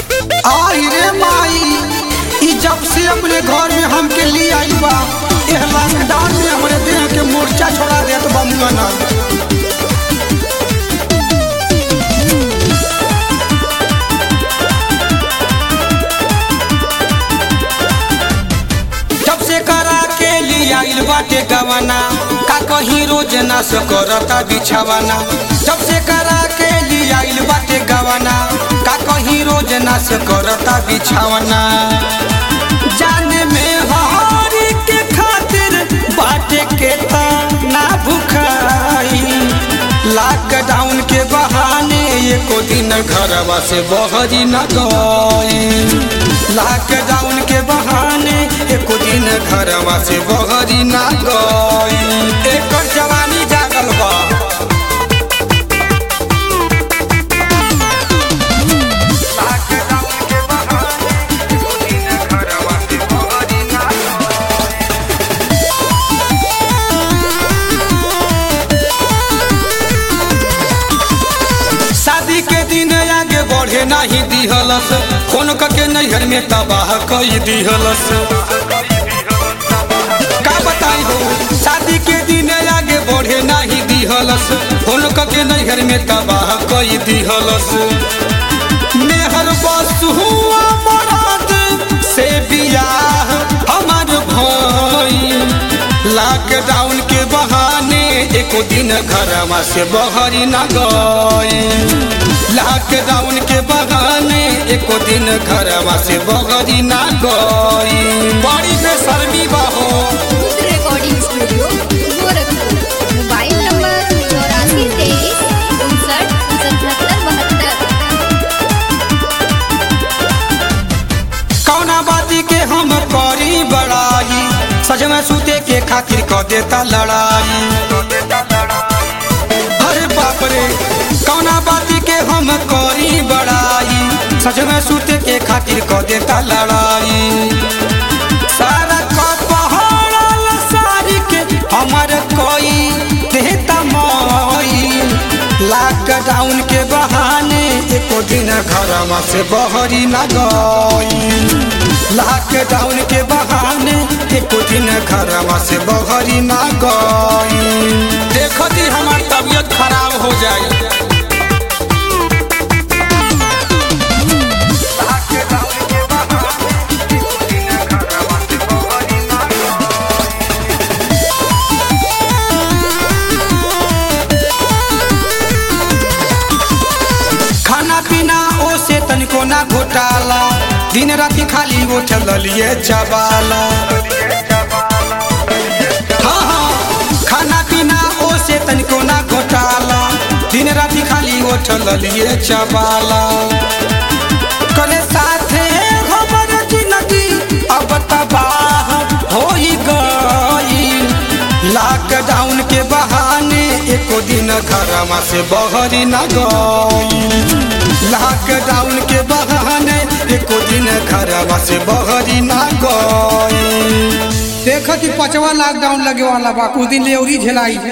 आई रे माई ई जब से अपने घर में हमके लिए आई बा एह लॉकडाउन में हमरे देह के मोर्चा छोड़ा देत बा मुंगना जब से करा के लिए आइल बाटे गवाना का कहीं रोज ना से करता बिछावाना जब से करा के लिए आइल बाटे गवाना का कहीं रोज ना से करता बिछावाना जाने में हरी के खातिर बाटे के ना भुखाई लॉकडाउन के बहाने एको दिन घरवा से बहरी न गई लॉकडाउन के बहाने एको दिन घरवा से बहरी न गई एकर जवानी जागल बा लॉकडाउन के बहाने एको दिन घरवा से बहरी न शादी के दिन आगे बढ़े नहीं दिहलस फोन के नैहर में तबाह कई दिहलस का बताई हो शादी के दिन आगे बढ़े नहीं दिहलस फोन के नैहर में तबाह कई दिहलस मेहर बस हुआ मराद से बियाह हमार भाई लॉकडाउन के बहाने एको दिन घरवा से बहरी न गए लॉकडाउन के बहाने एको दिन घरवा से बहरी न गई बड़ी बेशर्मी बहो खुद recording studio Gorakhpur mobile number चौरासी तेईस उनसठ सतहत्तर बहत्तर कौना बाती के हम करी बड़ाई सज में सूते के खातिर क देता लड़ाई अरे बाप रे कौना बाती के हम करी बड़ाई सज में सूते के खातिर क देता लड़ाई सारा कपहरल सारी के हमर कोई देता मोई लॉकडाउन के बहाने एको दिन घरवा से बहरी न गई लॉकडाउन के बहाने एको दिन घरवा से बहरी न गई देखो जी हमार तबीयत खराब हो जाई खाना पीना ओ से तनिको ना घोटाला दिन राति खाली वो चलिए चबाला हाँ हाँ खाना पीना ओ से तनिको ना घोटाला दिन राति खाली वो चलिए चबाला करे साथे हमर जिंदगी अब तबाह हो गई लॉकडाउन के बहाने एको दिन घरवा से बहरी न गई लॉकडाउन के बहाने एको दिन घरवा से बहरी न गई देखत ही पचवा लॉकडाउन लगे वाला बा कुछ दिन ले औरी झेलाई